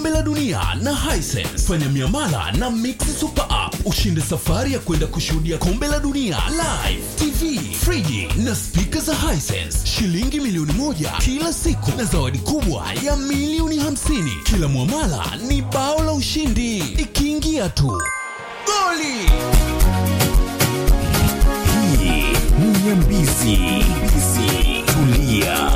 kombe la dunia na Hisense. Fanya miamala na Mix Super App ushinde safari ya kwenda kushuhudia kombe la dunia live, TV, friji na spika za Hisense, shilingi milioni moja kila siku na zawadi kubwa ya milioni hamsini. Kila mwamala ni bao la ushindi, ikiingia tu goli. Hii ni Nyambizi. Nyambizi. Tulia.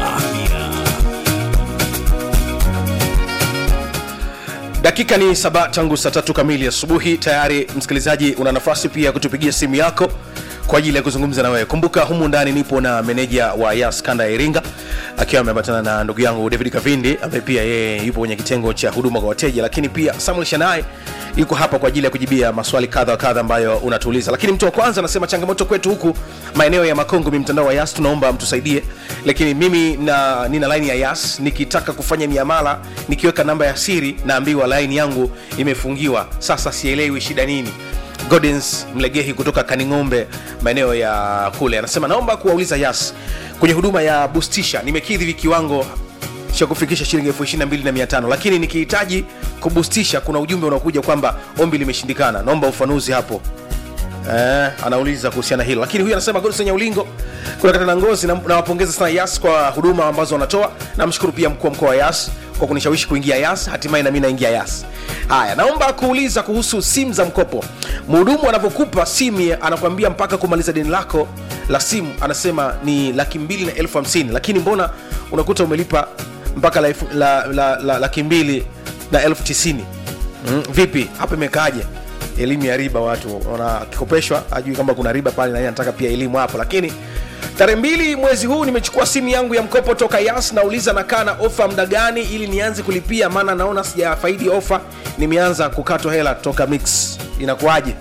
dakika ni saba tangu saa tatu kamili asubuhi tayari msikilizaji una nafasi pia ya kutupigia simu yako kwa ajili ya kuzungumza na wewe kumbuka humu ndani nipo na meneja wa yas kanda ya iringa akiwa ameambatana na ndugu yangu david kavindi ambaye pia yeye yupo kwenye kitengo cha huduma kwa wateja lakini pia samuel shanai yuko hapa kwa ajili ya kujibia maswali kadha wa kadha ambayo unatuuliza lakini mtu wa kwanza anasema changamoto kwetu huku maeneo ya makongo mi mtandao wa yas tunaomba mtusaidie lakini mimi na nina laini ya yas nikitaka kufanya miamala nikiweka namba ya siri naambiwa laini yangu imefungiwa sasa sielewi shida nini Godens Mlegehi kutoka Kaning'ombe maeneo ya kule anasema naomba kuwauliza Yas kwenye huduma ya bustisha, nimekidhi kiwango cha kufikisha shilingi elfu ishirini na mbili na mia tano lakini nikihitaji kubustisha kuna ujumbe unaokuja kwamba ombi limeshindikana. Naomba ufanuzi hapo. Eh, anauliza kuhusiana hilo lakini huyu anasema Godson Nyaulingo kuna kata na ngozi na- nawapongeza sana Yas kwa huduma ambazo wanatoa namshukuru pia mkuu wa mkoa wa Yas kwa kunishawishi kuingia Yas hatimaye na mimi naingia Yas haya naomba kuuliza kuhusu simu za mkopo mhudumu anavyokupa simu anakwambia mpaka kumaliza deni lako la simu anasema ni laki mbili na elfu hamsini lakini mbona unakuta umelipa mpaka la, elfu- la, la, la, laki mbili na elfu tisini mm, vipi hapa imekaaje elimu ya riba watu wanakikopeshwa ajui kwamba kuna riba pale na yeye anataka pia elimu hapo lakini tarehe mbili mwezi huu nimechukua simu yangu ya mkopo toka yas nauliza nakaa na ofa muda gani ili nianze kulipia maana naona sijafaidi ofa nimeanza kukatwa hela toka mix inakuwaje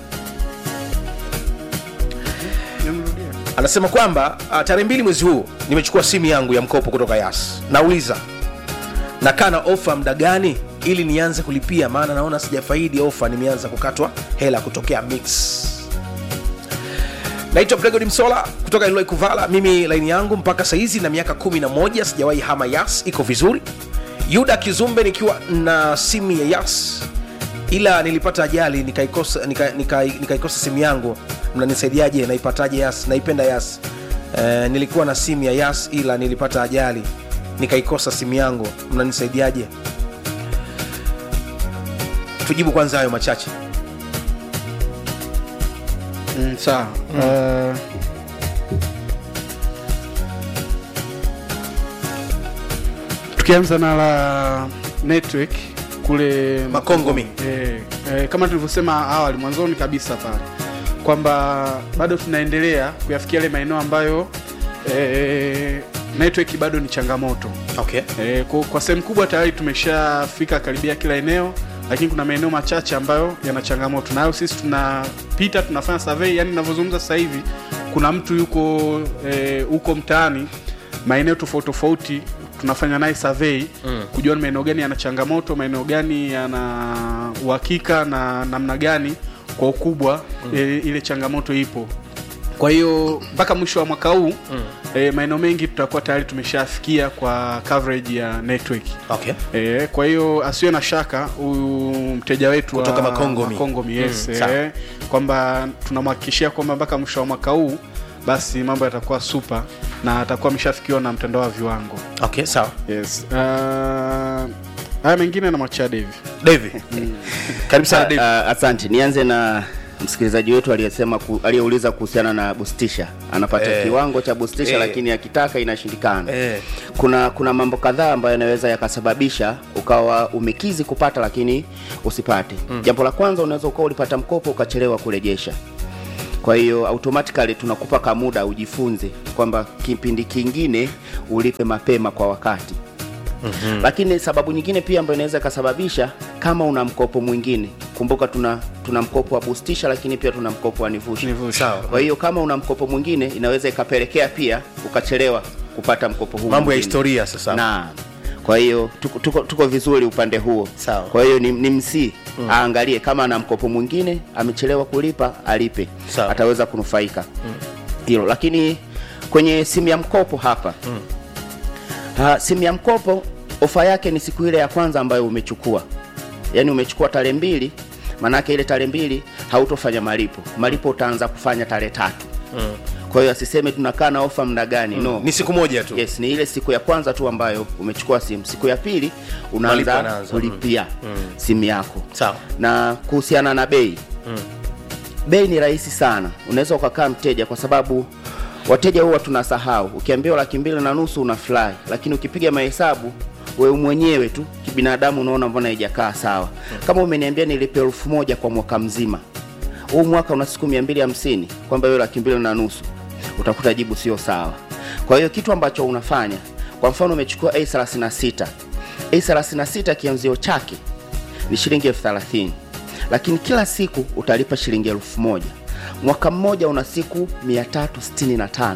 anasema kwamba uh, tarehe mbili mwezi huu nimechukua simu yangu ya mkopo kutoka yas nauliza nakaa na ofa muda gani ili nianze kulipia maana naona sijafaidi ofa nimeanza kukatwa hela kutokea mix naitwa pregod msola kutoka iloi kuvala mimi laini yangu mpaka saizi na miaka 11 sijawahi hama yas iko vizuri yuda kizumbe nikiwa na simu ya yas ila nilipata ajali nikaikosa nika, nika, nikaikosa simu yangu mnanisaidiaje naipataje yas naipenda yas e, nilikuwa na simu ya yas ila nilipata ajali nikaikosa simu yangu mnanisaidiaje tujibu kwanza hayo machache Mm, sawa Uh, tukianza na la network kule Makongomi. eh, eh, kama tulivyosema awali mwanzoni kabisa pale kwamba bado tunaendelea kuyafikia yale maeneo ambayo eh, network bado ni changamoto okay. E, kwa, kwa sehemu kubwa tayari tumeshafika karibia kila eneo lakini kuna maeneo machache ambayo yana changamoto nayo sisi tunapita tunafanya survey yani ninavyozungumza sasa hivi kuna mtu yuko e, huko mtaani maeneo tofauti tofauti tunafanya naye survey mm. kujua ni maeneo gani yana changamoto maeneo gani yana uhakika na namna gani kwa ukubwa mm. e, ile changamoto ipo kwa hiyo mpaka mwisho wa mwaka huu mm. e, maeneo mengi tutakuwa tayari tumeshafikia kwa coverage ya network Okay. e, kwa hiyo asiwe na shaka huyu mteja wetu wa Kutoka Makongomi. Makongomi, yes, Mm, mm, sawa. e, kwamba tunamhakikishia kwamba mpaka mwisho wa mwaka huu basi mambo yatakuwa super na atakuwa ameshafikiwa na mtandao wa viwango Okay, sawa yes. uh, haya mengine na machia Devi davi karibu sana Ah, davi ah, asante nianze na msikilizaji wetu aliyesema ku, aliyeuliza kuhusiana na bustisha anapata Eh. kiwango cha bustisha Eh. lakini akitaka inashindikana Eh. kuna kuna mambo kadhaa ambayo yanaweza yakasababisha ukawa umekizi kupata lakini usipate mm. jambo la kwanza unaweza ukawa ulipata mkopo ukachelewa kurejesha kwa hiyo automatically tunakupa kamuda ujifunze kwamba kipindi kingine ulipe mapema kwa wakati mm-hmm. lakini sababu nyingine pia ambayo inaweza ikasababisha kama una mkopo mwingine kumbuka tuna tuna mkopo wa bustisha lakini pia tuna mkopo wa nivusha sawa kwa hiyo kama una mkopo mwingine inaweza ikapelekea pia ukachelewa kupata mkopo huu mambo ya mwingine. historia sasa na kwa hiyo tuko, tuko, tuko vizuri upande huo Sawa. kwa hiyo ni, ni msii mm. aangalie kama ana mkopo mwingine amechelewa kulipa alipe Sawa. ataweza kunufaika hilo lakini kwenye simu ya mkopo hapa mm. simu ya mkopo ofa yake ni siku ile ya kwanza ambayo umechukua yaani umechukua tarehe mbili maanake ile tarehe mbili hautofanya malipo malipo utaanza kufanya tarehe tatu mm. kwa hiyo asiseme tunakaa na ofa mda gani mm. no ni siku moja tu yes ni ile siku ya kwanza tu ambayo umechukua simu siku ya pili Malipo unaanza yanaanza, mm. kulipia simu yako Sawa. na kuhusiana na bei bei ni rahisi sana unaweza ukakaa mteja kwa sababu wateja huwa tunasahau ukiambiwa laki mbili na nusu una fly lakini ukipiga mahesabu wewe mwenyewe tu kibinadamu unaona mbona haijakaa sawa kama umeniambia nilipe elfu moja kwa mwaka mzima huu mwaka una siku mia mbili hamsini kwamba hiyo laki mbili na nusu utakuta jibu sio sawa kwa hiyo kitu ambacho unafanya kwa mfano umechukua a36 a36 kianzio chake ni shilingi elfu thelathini lakini kila siku utalipa shilingi elfu moja mwaka mmoja una siku 365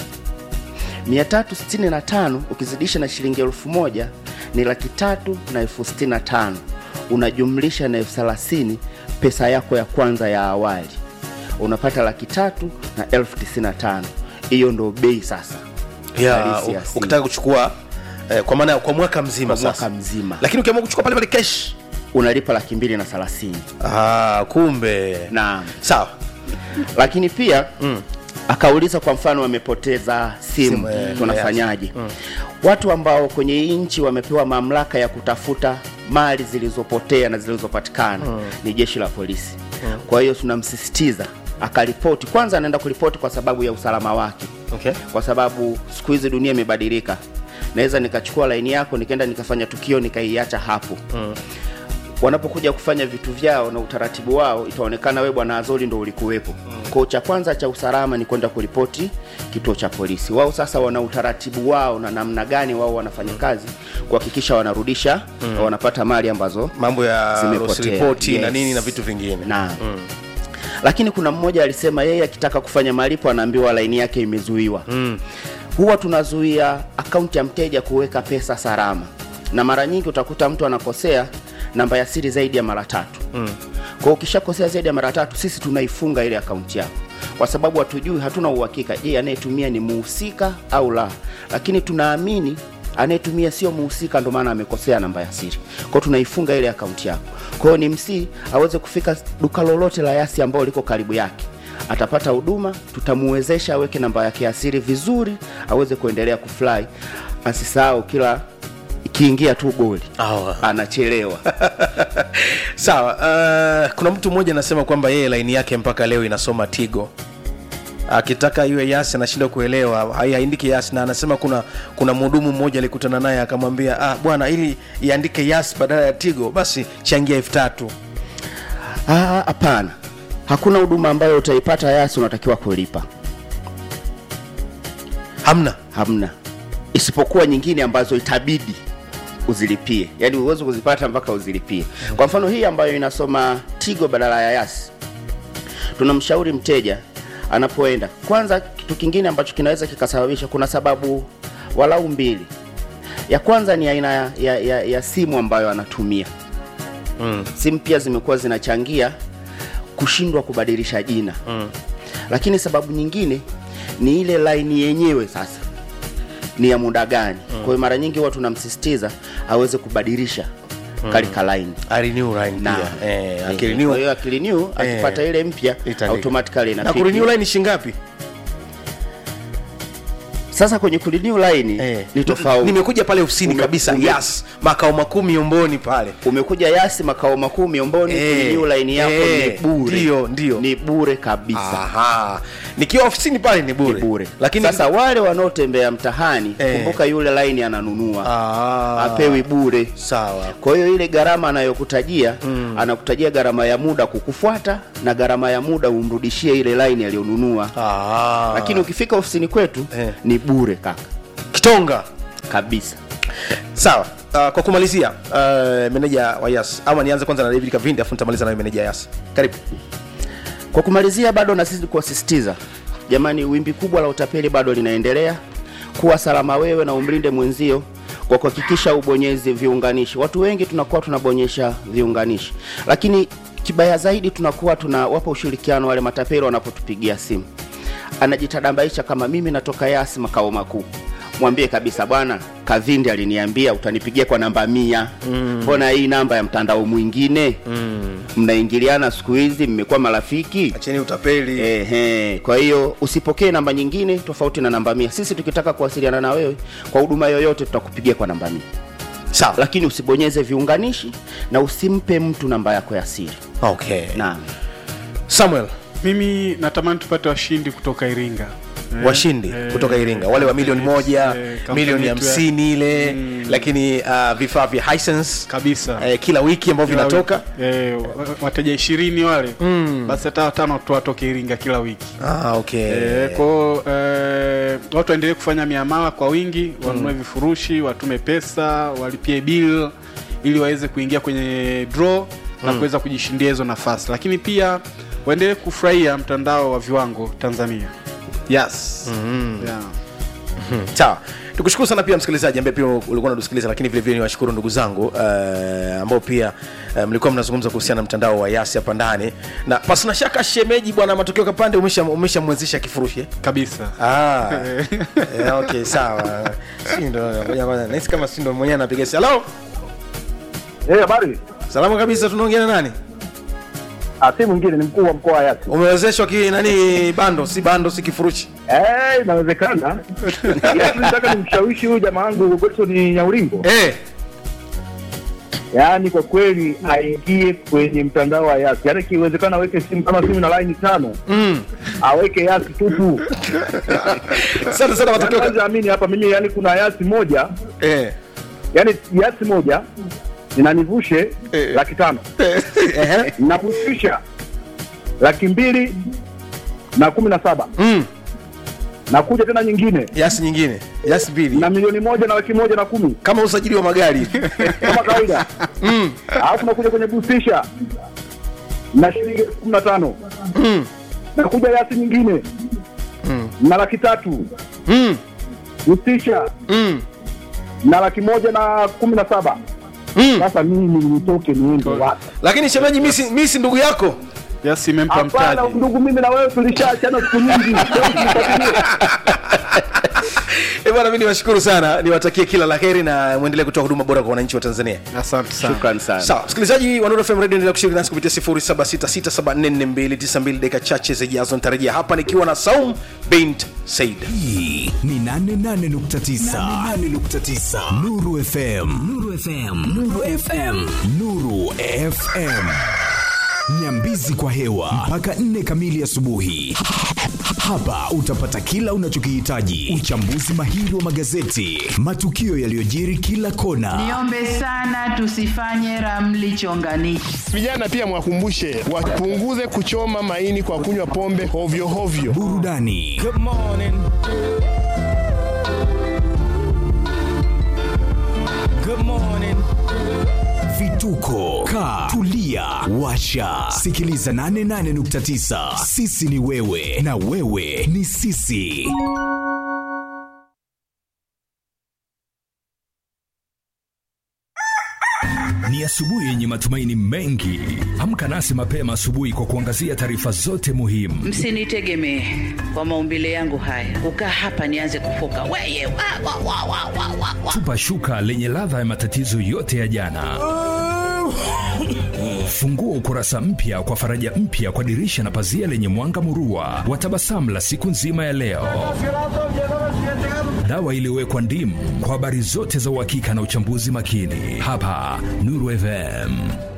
365 ukizidisha na shilingi elfu moja ni laki tatu na elfu sitini na tano unajumlisha na elfu thelathini pesa yako ya kwanza ya awali unapata laki tatu na elfu tisini na tano hiyo ndo bei sasa ya halisi ya u- simu. ukitaka kuchukua eh, kwa maana ya- kwa mwaka mzima Kwa mwaka sasa mzima. lakini ukiamua kuchukua pale pale cash unalipa laki mbili na thelathini ah, kumbe naam sawa lakini pia mm. akauliza kwa mfano wamepoteza simu, Simu, eh, tunafanyaje mm. watu ambao kwenye hii nchi wamepewa mamlaka ya kutafuta mali zilizopotea na zilizopatikana mm. ni jeshi la polisi mm. kwa hiyo tunamsisitiza akaripoti kwanza anaenda kuripoti kwa sababu ya usalama wake okay. kwa sababu siku hizi dunia imebadilika naweza nikachukua laini yako nikaenda nikafanya tukio nikaiacha hapo mm. wanapokuja kufanya vitu vyao na utaratibu wao itaonekana we bwana azori ndo ulikuwepo mm. kwao cha kwanza cha usalama ni kwenda kuripoti kituo cha polisi wao sasa wana utaratibu wao na namna gani wao wanafanya kazi kuhakikisha wanarudisha mm. wanapata mali ambazo mambo ya Zimepotea. loss report na Yes. nini na vitu vingine na mm. lakini kuna mmoja alisema yeye akitaka kufanya malipo anaambiwa laini yake imezuiwa mm. huwa tunazuia akaunti ya mteja kuweka pesa salama na mara nyingi utakuta mtu anakosea namba ya siri zaidi ya mara tatu mm. kwa hiyo ukishakosea zaidi ya mara tatu sisi tunaifunga ile akaunti yako kwa sababu hatujui hatuna uhakika je anayetumia ni muhusika au la lakini tunaamini anayetumia sio muhusika ndo maana amekosea namba ya siri kwao tunaifunga ile akaunti yako kwa hiyo ni msii aweze kufika duka lolote la yasi ambao liko karibu yake atapata huduma tutamuwezesha aweke namba yake ya siri vizuri aweze kuendelea kufly asisahau kila ikiingia tu goli Awa. anachelewa sawa uh, kuna mtu mmoja anasema kwamba yeye laini yake mpaka leo inasoma tigo akitaka iwe yasi anashindwa kuelewa hai- haindiki yasi na anasema kuna kuna mhudumu mmoja alikutana naye akamwambia ah, bwana ili iandike yasi badala ya tigo basi changia elfu tatu Ah, hapana hakuna huduma ambayo utaipata yasi unatakiwa kulipa hamna hamna isipokuwa nyingine ambazo itabidi uzilipie yaani uwezi kuzipata mpaka uzilipie kwa mfano hii ambayo inasoma tigo badala ya yasi tunamshauri mteja anapoenda kwanza kitu kingine ambacho kinaweza kikasababisha kuna sababu walau mbili ya kwanza ni aina ya, ya, ya, ya simu ambayo anatumia mm. simu pia zimekuwa zinachangia kushindwa kubadilisha jina mm. lakini sababu nyingine ni ile laini yenyewe sasa ni ya muda gani mm. kwa hiyo mara nyingi huwa tunamsisitiza aweze kubadilisha mm. kalika laini arenew line na pia eh, eh, akirenew kwa hiyo akirenew akipata ile mpya itaandika. automatically na inapiga. kurenew line shingapi sasa kwenye kurenew line eh. ni tofauti nimekuja pale ofisini Ume- kabisa ume- yas makao makuu miomboni pale umekuja yasi makao makuu miomboni Eh, kurenew line yako eh, ni bure ndio, ndio. ni bure kabisa Aha. nikiwa ofisini pale ni bure, ni bure lakini sasa wale wanaotembea mtahani Eh. kumbuka yule line ananunua Ah, apewi bure sawa kwa hiyo ile gharama anayokutajia mm. anakutajia gharama ya muda kukufuata na gharama ya muda umrudishie ile line aliyonunua Ah. lakini ukifika ofisini kwetu Eh. ni bure kaka kitonga kabisa sawa uh, kwa kumalizia uh, meneja wa yas ama nianze kwanza na david kavindi afu nitamaliza nayo meneja yas karibu kwa kumalizia bado nasisi kuwasisitiza jamani wimbi kubwa la utapeli bado linaendelea kuwa salama wewe na umlinde mwenzio kwa kuhakikisha ubonyezi viunganishi watu wengi tunakuwa tunabonyesha viunganishi lakini kibaya zaidi tunakuwa tunawapa ushirikiano wale matapeli wanapotupigia simu anajitadambaisha kama mimi natoka yasi makao makuu mwambie kabisa bwana kavindi aliniambia utanipigia kwa namba mia mbona hii namba ya mtandao mwingine mnaingiliana siku hizi mmekuwa marafiki acheni utapeli Ehe, kwa hiyo usipokee namba nyingine tofauti na namba mia sisi tukitaka kuwasiliana na wewe kwa huduma yoyote tutakupigia kwa namba mia sawa lakini usibonyeze viunganishi na usimpe mtu namba yako ya siri okay naam samuel mimi natamani tupate washindi kutoka iringa Eh, washindi eh, kutoka iringa wale wa milioni moja eh, kampuni milioni yetu ya- hamsini ile lakini uh, vifaa vya Hisense, kabisa eh, kila wiki ambavyo Kila vinatoka wiki. eh, wa- wateja ishirini wale basi hata watano tu watoke iringa kila wiki ah, okay. Eh, kwao eh, watu waendelee kufanya miamala kwa wingi wanunue vifurushi watume pesa walipie bill ili waweze kuingia kwenye draw na kuweza kujishindia hizo nafasi lakini pia waendelee kufurahia mtandao wa viwango tanzania yes yeah. sawa tukushukuru sana pia msikilizaji ambaye pia ulikuwa unatusikiliza lakini vile vile niwashukuru ndugu zangu uh, ambao pia uh, mlikuwa mnazungumza kuhusiana na mtandao wa yasi hapa ndani na pasina shaka shemeji bwana matokeo kapande umesha umeshamwezesha kifurushi eh? kabisa ah, eh, okay sawa si ndo ngoja kwanza nahisi kama si ndo mwenyewe anapiga simu hello Eh, habari. salama kabisa tunaongea na nani Ah, si mwingine ni mkuu wa mkoa wa Yasi. umewezeshwa ki nani bando si bando si kifurushi Eh, inawezekana. Yasi nataka nimshawishi huyu jamaa wangu Godson Nyaulingo. eh Yaani kwa kweli aingie kwenye mtandao wa Yasi. Yaani ikiwezekana aweke simu kama simu na line tano. mm. Aweke Yasi tupu. asante sana Yaani matokeo ka- kwanza amini hapa mimi yaani kuna Yasi moja, eh yaani Yasi moja inanivushe Eh. laki tano. Ehe. Navushisha laki mbili na kumi na saba. mm. Nakuja tena nyingine yasi nyingine yasi mbili na milioni moja na laki moja na kumi. kama usajili wa magari kama kawaida alafu nakuja kwenye busisha na shilingi elfu kumi na tano nakuja yasi nyingine na laki tatu mm. busisha Mm. na laki moja na kumi na saba Mm. sasa mimi nitoke niende wapi lakini shemeji mi si- mi si ndugu yako yes imempa hapana mtaji ndugu mimi na wewe tulishaachana siku nyingi Leo tulifuatilia. Eh, bwana mi niwashukuru sana niwatakie kila la heri na mwendelee kutoa huduma bora kwa wananchi wa tanzania asante sana shukran sana sawa msikilizaji wa Nuru FM radio endelea kushiriki nasi kupitia 0766744292 dakika chache zijazo nitarejea hapa nikiwa na saum bint said hii ni 88.9 Nuru FM Nuru FM Nuru FM Nuru FM Nyambizi kwa hewa mpaka nne kamili asubuhi. Hapa utapata kila unachokihitaji: uchambuzi mahiri wa magazeti, matukio yaliyojiri kila kona, Niombe sana tusifanye ramli chonganishi. Vijana pia mwakumbushe wapunguze kuchoma maini kwa kunywa pombe hovyo hovyo. burudani vituko ka tulia washa sikiliza 88.9 sisi ni wewe na wewe ni sisi Ni asubuhi yenye matumaini mengi. Amka nasi mapema asubuhi kwa kuangazia taarifa zote muhimu. Msinitegemee kwa maumbile yangu haya, kukaa hapa nianze kufoka weye wa, wa, wa, wa, wa, wa, wa. Tupa shuka lenye ladha ya matatizo yote ya jana. Fungua ukurasa mpya kwa faraja mpya kwa dirisha na pazia lenye mwanga murua wa tabasamu la siku nzima ya leo. Dawa iliyowekwa ndimu kwa habari zote za uhakika na uchambuzi makini, hapa Nuru FM.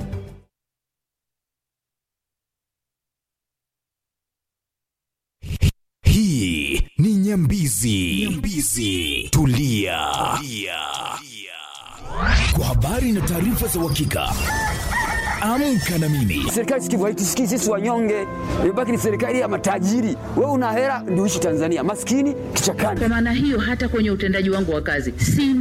hii ni nyambizi, nyambizi. Tulia. Tulia kwa habari na taarifa za uhakika amka na mimi Serikali sikivu haitusikii sisi wanyonge, imebaki ni serikali ya matajiri. Wewe una hela ndio uishi Tanzania, maskini kichakani. Kwa maana hiyo hata kwenye utendaji wangu wa kazi si